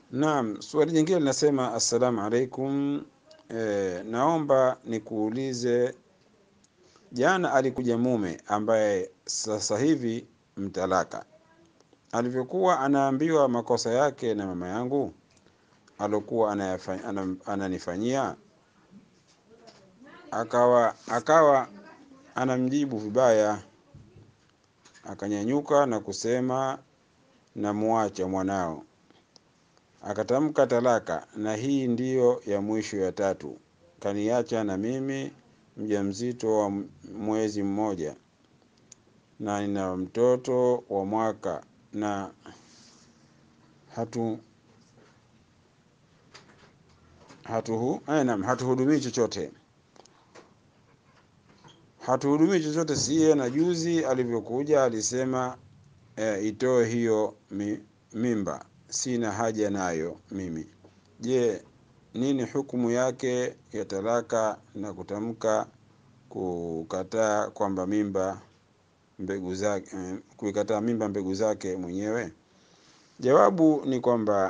Naam, swali jingine linasema assalamu alaikum. E, naomba nikuulize, jana alikuja mume ambaye sasa hivi mtalaka, alivyokuwa anaambiwa makosa yake na mama yangu alokuwa anayafa- anam- ananifanyia, akawa akawa anamjibu vibaya, akanyanyuka na kusema namuacha mwanao akatamka talaka, na hii ndiyo ya mwisho ya tatu. Kaniacha na mimi mjamzito wa mwezi mmoja na nina mtoto wa mwaka na hatu hatuhu eh, naam, hatuhudumii chochote hatuhudumii chochote siye. Na juzi alivyokuja alisema eh, itoe hiyo mi, mimba sina haja nayo mimi. Je, nini hukumu yake ya talaka na kutamka kukataa kwamba mimba mbegu zake eh, kuikataa mimba mbegu zake mwenyewe? Jawabu ni kwamba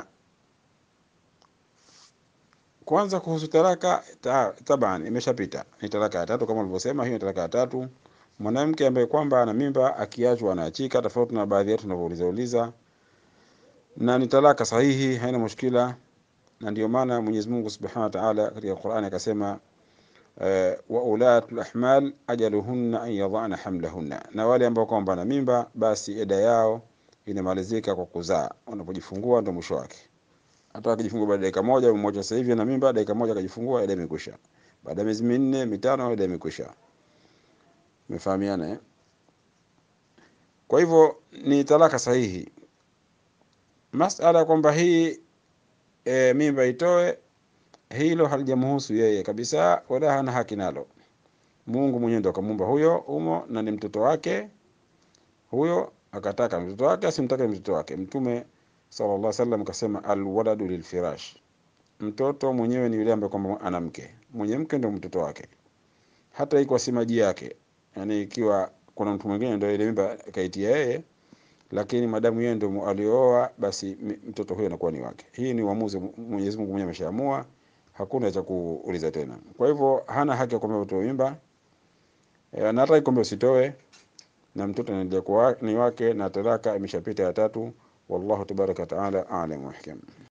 kwanza, kuhusu talaka ta, taban imeshapita, ni talaka ya tatu kama ulivyosema, hiyo ni talaka ya tatu. Mwanamke ambaye kwamba ana mimba akiachwa anaachika, tofauti na baadhi yetu tunavyouliza uliza na ni talaka sahihi, haina mushkila, na ndio maana Mwenyezi Mungu Subhanahu wa Ta'ala katika Qur'ani akasema eh, wa ulatul ahmal ajaluhunna an yadhana hamlahunna, na wale ambao kwamba na mimba basi eda yao inamalizika kwa kuzaa, wanapojifungua ndio mwisho wake. Hata akijifungua baada ya dakika moja, mmoja sasa hivi ana mimba, dakika moja akajifungua, eda imekwisha. Baada ya miezi minne mitano, eda imekwisha. Umefahamiana eh? Kwa hivyo ni talaka sahihi. Masala kwamba hii e, mimba itoe, hilo halijamhusu yeye kabisa, wala hana haki nalo. Mungu mwenyewe ndo akamuumba huyo umo na ni mtoto wake huyo, akataka mtoto wake asimtake mtoto wake. Mtume sallallahu alaihi wasallam kasema, alwaladu lilfirash, mtoto mwenyewe ni yule ambaye kwamba ana mke, mwenye mke ndo mtoto wake, hata iko si maji yake. Yani ikiwa kuna mtu mwingine ndo ile mimba kaitia yeye lakini madamu yeye ndio alioa, basi mtoto huyo anakuwa ni wake. Hii ni uamuzi Mwenyezi Mungu mwenyewe ameshaamua, hakuna cha kuuliza tena. Kwa hivyo hana haki ya kwamba utoe mimba e, na hata kwamba usitoe, na mtoto anaendelea kuwa ni wake, na talaka imeshapita ya tatu. Wallahu tabaraka wa taala a'lam wa hikam.